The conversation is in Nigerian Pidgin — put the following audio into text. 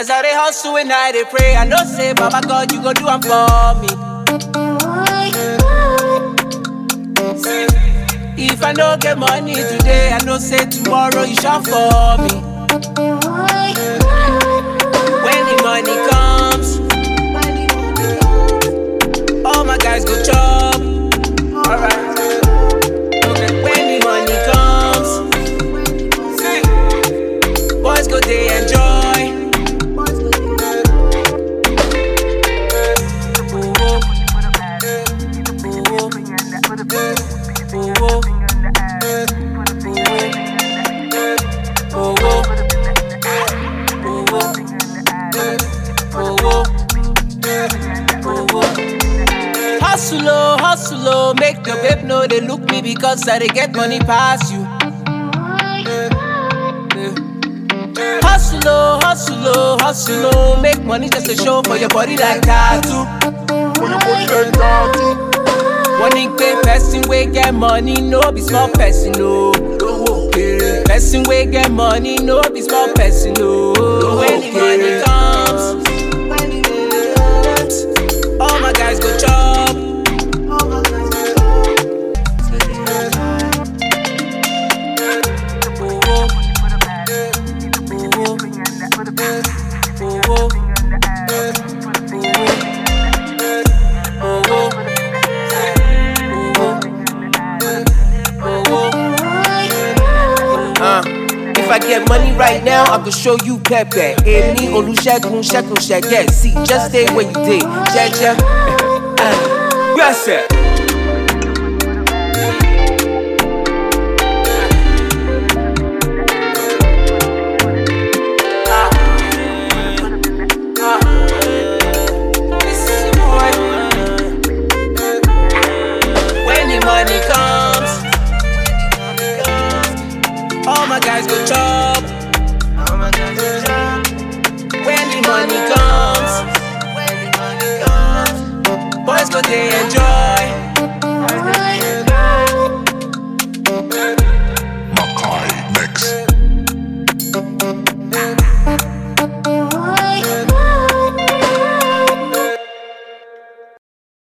As I dey hustle and I dey pray, I know say, Baba God, you go do am for me. If I no get money today, I know say tomorrow you shop for me. When the money comes, all my guys go chop. Alright. Okay. When the money comes, boys go they enjoy. Oh, oh, oh, oh, oh, oh, oh, oh. Hustle, oh, hustle, oh, make the babe know they look me because I they get money past you. Hustle, oh, hustle, oh, hustle, oh, make money just to show for your body like tattoo. For your body like that. One pay person we get money, no be small person, no. Okay. Person we get money, no be small person, no. When the money comes, all my guys go chop. Oh, oh. Oh, oh. Oh, oh. Oh, oh. Uh, if I get money right now, I could show you Pepe. Amy, Olusegun, Shekun, Shege. See, just stay where you did. Jeje. Uh, Yes, sir.